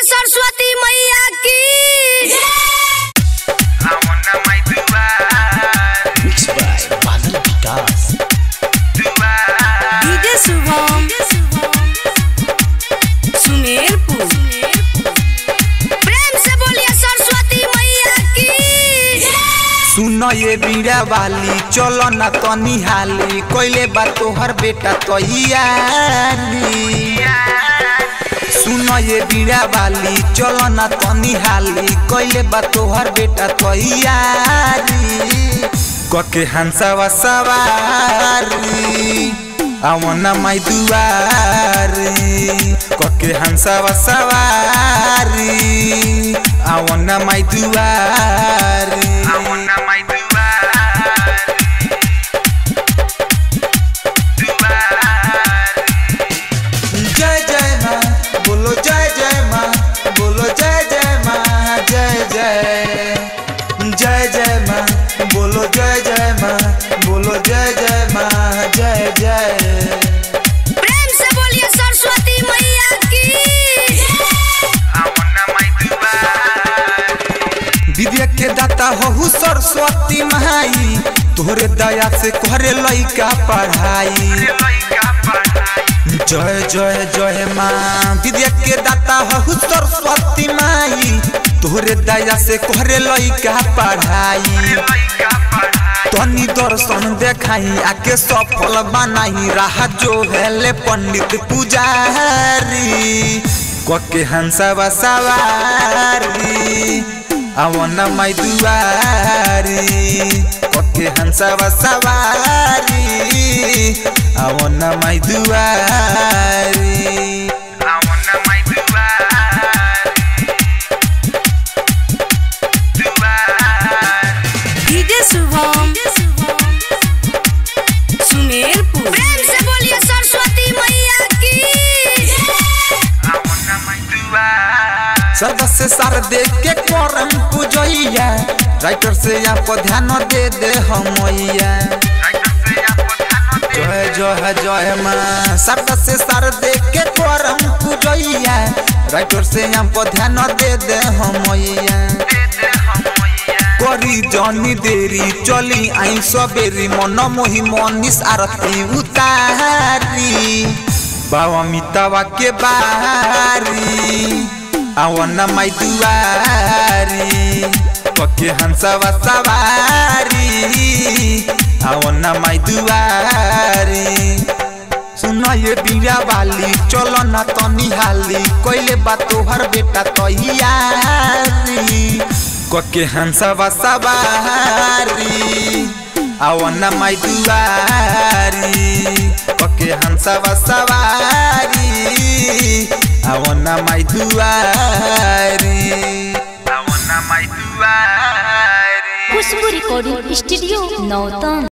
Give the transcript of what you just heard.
सरस्वती मैया की Mixed by Badal Vikas. DJ Shubham Sumerpur प्रेम से बोलिए सरस्वती मैया की सुन ये बीड़ा वाली चलो ना तनी हाली कोइले बा तोहर बेटा तैयारी सुन ये बीड़ा वाली चलो ना तनी हाली कोइले बा तोहर बेटा तैयारी कके हंसावा सवारी आवना माई दुआरी कके हंसावा सवारी आवना माई दुआरी जय जय माँ बोलो जय जय माँ बोलो जय जय माँ जय जय जय जय माँ बोलो जय जय माँ बोलो जय जय माँ जय जय प्रेम से बोलिए सरस्वती मैया की विद्या के दाता हो सरस्वती माई तोहरे दया से करे लइका पढ़ाई जय जय जय माँ विद्या के दाता हो सरस्वती माई तोहरे दया से करे लइका पढ़ाई तनी दर्शन देखाई आके सफल बनाई राह जो हेले पंडित पुजारी कके हंसवा सवारी आवना माई दुआरी कके हंसवा सवारी आवना माई दुआरी डीजे शुभम सुमेरपुर प्रेम से बोलिए सरस्वती मैया की सरदा से सार दे के करम पूजैया राइटर से यहाँ पर ध्यान दे दे हमैया जय जय जय माँ सरदा से सार दे के करम पूजैया राइटर से यहाँ पर ध्यान दे दे हमैया करी जनी देरी चली आई सबेरी मन मोही मनीष आरती उतारी बाबा मितावा के बारी आवना माई दुआरी पके हंसवा सवारी आवना माई दुआरी सुना ये बीरा वाली चलो ना तनी हाली कोइले बा तोहर बेटा तैयारी कके हंसवा सवारी आवना माई दुआरी कके हंसवा सवारी आवना माई दुआरी खुशबू रिकॉर्डिंग स्टूडियो नौतन